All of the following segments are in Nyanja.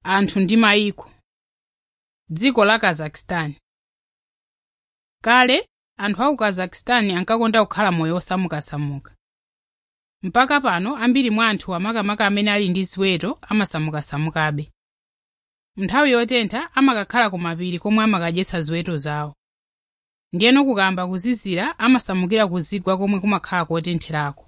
anthu ndi mayiko dziko la kazakhstan kale anthu aku kazakhstan ankakonda kukhala moyo osamukasamuka mpaka pano ambiri mwa anthu amakamaka amene ali ndi ziweto amasamukasamukabe nthawi yotentha amakakhala ku mapiri komwe amakadyetsa ziweto zawo ndiyeno kukamba kuzizira amasamukira ku zigwa komwe kumakhala kotentherako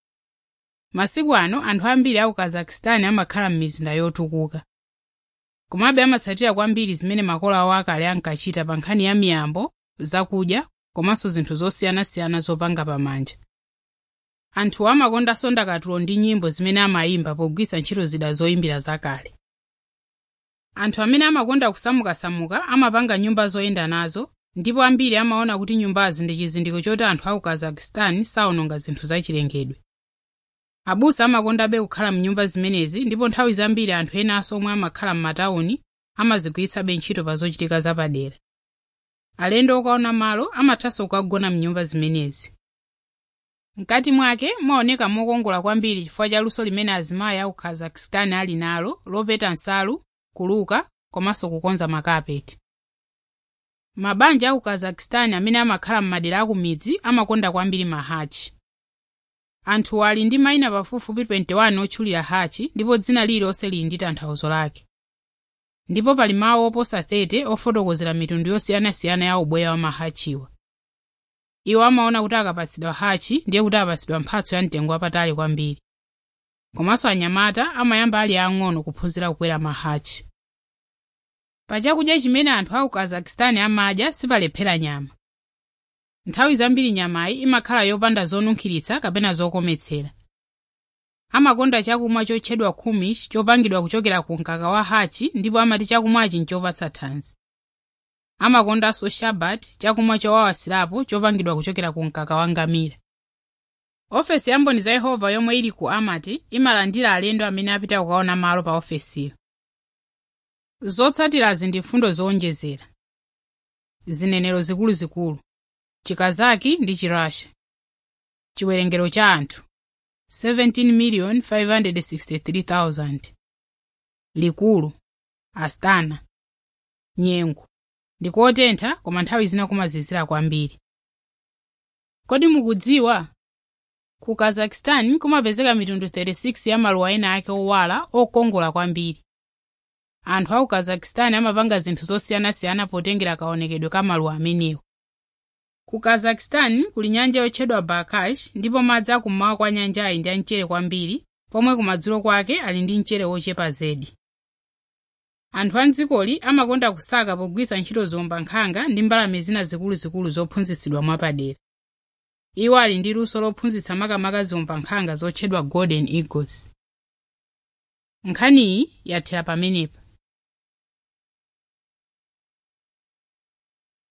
masiku ano anthu ambiri aku kazakhstan amakhala m'mizinda yotukuka komabe amatsatira kwambiri zimene makolo awo akale ankachita pa nkhani ya miyambo zakudya komanso zinthu zosiyanasiyana zopanga pamanja anthu amakondanso ndakatulo ndi nyimbo zimene amayimba pogwiritsa ntchito zida zoyimbira zakale anthu amene amakonda kusamukasamuka amapanga nyumba zoyenda nazo ndipo ambiri amaona kuti nyumbazi ndi chizindikiro choti anthu aku kazakhstan sawononga zinthu zachilengedwe abusa amakondabe kukhala mnyumba zimenezi ndipo nthawi zambiri anthu enanso omwe amakhala m'matawuni amazigwiritsabe ntchito pa zochitika zapadera alendo okaona malo amathanso kukagona mnyumba zimenezi mkati mwake maoneka mokongola kwambiri chifukwa cha luso limene azimayi aku kazakhstan ali nalo lopeta nsalu kuluka komanso kukonza makapeti mabanja aku kazakhstan amene amakhala m'madera aku midzi amakonda kwambiri mahachi anthu ali ndi mayina pafupifupi 21 otchulira hachi ndipo dzina lililonse lili ndi tanthauzo lake ndipo pali mawu oposa 30 ofotokozera mitundu yosiyanasiyana ya ubweya wa mahachiwa iwo amaona kuti akapatsidwa hachi ndiye kuti apatsidwa mphatso ya mtengo wapatali kwambiri komanso anyamata amayamba ali ang'ono kuphunzira kukwera mahachi pa chakudya chimene anthu aku kazakhstan amadya sipalephera nyama nthawi zambiri nyamayi imakhala yopanda zonunkhiritsa kapena zokometsera amakonda chakumwa chotchedwa kumish chopangidwa kuchokera ku mkaka wa hachi ndipo amati chakumwachi nchopatsa thanzi amakondanso shabat chakumwa chowawasirapo chopangidwa kuchokera ku mkaka wa ngamira ofesi ya mboni za yehova yomwe ili ku amati imalandira alendo amene apita kukaona malo pa ofesiyo zotsatirazi ndi mfundo zowonjezera zinenero zikuluzikulu chikazaki ndi chirasha chiwerengero cha anthu 17,563,000 likulu astana nyengo ndikotentha koma nthawi zina kumazizira kwambiri kodi mukudziwa ku kazakhstan kumapezeka mitundu 36 ya maluwa ena ake owala okongola kwambiri anthu aku kazakhstan amapanga zinthu zosiyanasiyana potengera kaonekedwe ka maluwa amenewo ku kazakhstan kuli nyanja yotchedwa barkash ndipo madzi akummawa kwa nyanjayi ndi amchere kwambiri pomwe kumadzulo kwake ali ndi mchere wochepa zedi anthu a mdzikoli amakonda kusaka pogwiritsa ntchito zombankhanga ndi mbalame zina zikuluzikulu zophunzitsidwa mwapadera iwo ali ndi luso lophunzitsa makamaka zombankhanga zotchedwa golden eagles nkhaniyi yathera pamenepa